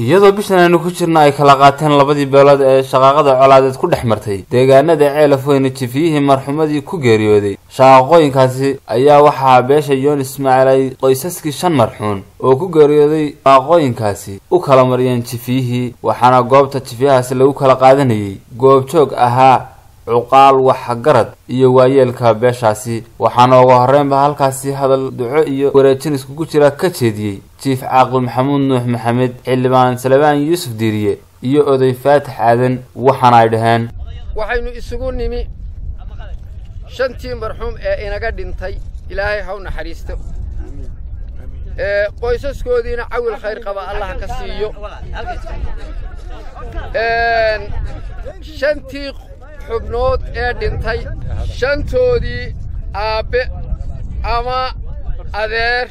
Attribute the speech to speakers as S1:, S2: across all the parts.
S1: iyadoo bishan aynu ku jirna ay kala qaateen labadii beelood ee shaqaaqada colaadeed ku dhex martay deegaanada ceelaf weyne jifiyihii marxumadii ku geeriyooday shaqaaqooyinkaasi ayaa waxaa beesha yoon ismaaciil ay qoysaskii shan marxuun oo ku geeriyooday shaqaaqooyinkaasi u kala mariyeen jifiyihii waxaana goobta jifiyahaasi lagu kala qaadanayay goobjoog ahaa cuqaal waxgarad iyo waayeelka beeshaasi waxaana ugu horreynba halkaasi hadal duco iyo wareejin iskugu jira ka jeediyey jiif caaqil maxamuud nuux maxamed xildhibaan salebaan yuusuf diiriye iyo oday faatax aadan waxaana ay dhaheen
S2: waxaynu isugu nimi shantii marxuum ee inaga dhintay ilaahay haw naxariisto ee qoysaskoodiina cawil khayr qaba allah ka siiyo shantii xubnood ee dhintay shantoodii aabbe ama adeer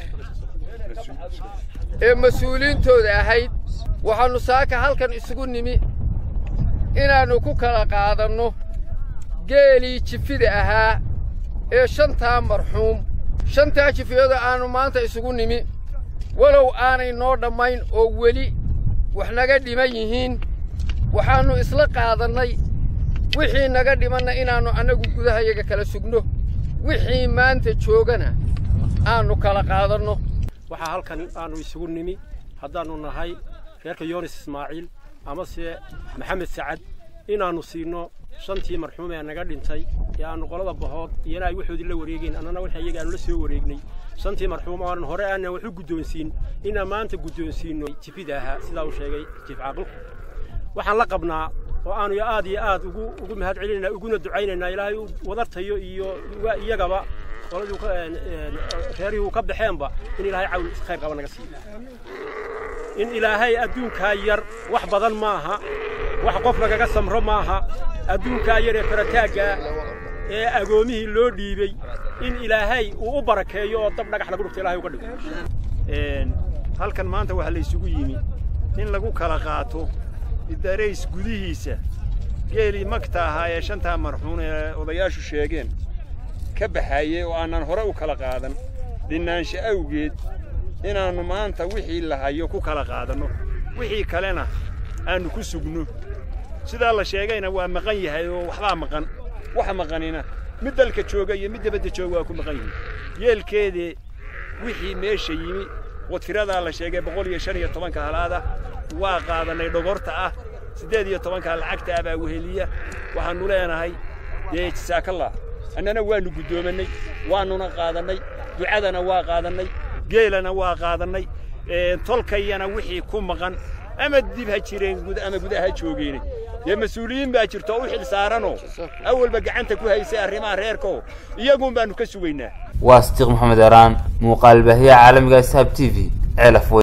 S2: ee mas-uuliyiintooda ahayd waxaannu saaka halkan isugu nimi inaannu ku kala qaadanno geelii jifida ahaa ee shantaa marxuum shantaa jifiyada aannu maanta isugu nimi walow aanay noo dhammayn oo weli wax naga dhiman yihiin waxaannu isla qaadannay wixii naga dhimanna inaannu annagu gudahayaga kala sugno wixii maanta joogana aannu kala qaadanno
S3: waxaa halkan aanu isugu nimi haddaannu nahay reerka yoonis ismaaciil amase maxamed sacad inaannu siinno shantii marxuum ee naga dhintay ee aannu qolada bahood iyana ay waxoodii la wareegayn annana wixii iyaga aanu la soo wareegnay shantii marxuum aanan hore aanan wax u guddoonsiin inaan maanta guddoonsiinno jifida ahaa sidaa uu sheegay jiif caaqilku waxaan la qabnaa oo aanu aad iyo aad ugu ugu mahad celinaynaa uguna ducaynaynaa ilaahay wadartayo iyo iyagaba qoladii reerihii uu ka baxeenba in ilaahay cawl khayr qaba naga siiyo in ilaahay adduunkaa yar wax badan maaha wax qof lagaga samro maaha adduunkaa yar ee farataaggaa ee agoomihii loo dhiibey in ilaahay uu u barakeeyo oo dab dhagax lagu dhufto ilahay uga dhigo
S4: halkan maanta waxaa la isugu yimi in lagu kala qaato idarays gudihiisa geelii magta ahaa ee shantaa marxuun ee odayaashu sheegeen ka baxaayey oo aanan hore u kala qaadan dhinnaansha awgeed inaannu maanta wixii la hayo ku kala qaadanno wixii kalena aannu ku sugno sidaa la sheegayna waa maqan yahay oo waxbaa maqan waxa maqanina mid dalka jooga iyo mid dabadda jooga waa ku maqan yihin yeelkeedii wixii meesha yimi oo tiradaa la sheegay boqol iyo shan iyo tobanka halaada waa qaadannay dhogorta ah siddeed iyo tobanka lacagta ah baa weheliya waxaannu leenahay dee jasaakallah annana waannu guddoomannay waannuna qaadannay ducadana waa qaadannay geelana waa qaadannay tolkayana wixii ku maqan ama dib ha jireen ama gudaha joogeene dee mas-uuliyiin baa jirto u xil saaranoo awalba gacanta ku haysay arrimaha reerkoo iyaguun baannu ka sugaynaa
S1: waa sitiiq maxamed eraan muuqaal baahiya caalamiga saab t v ceelaf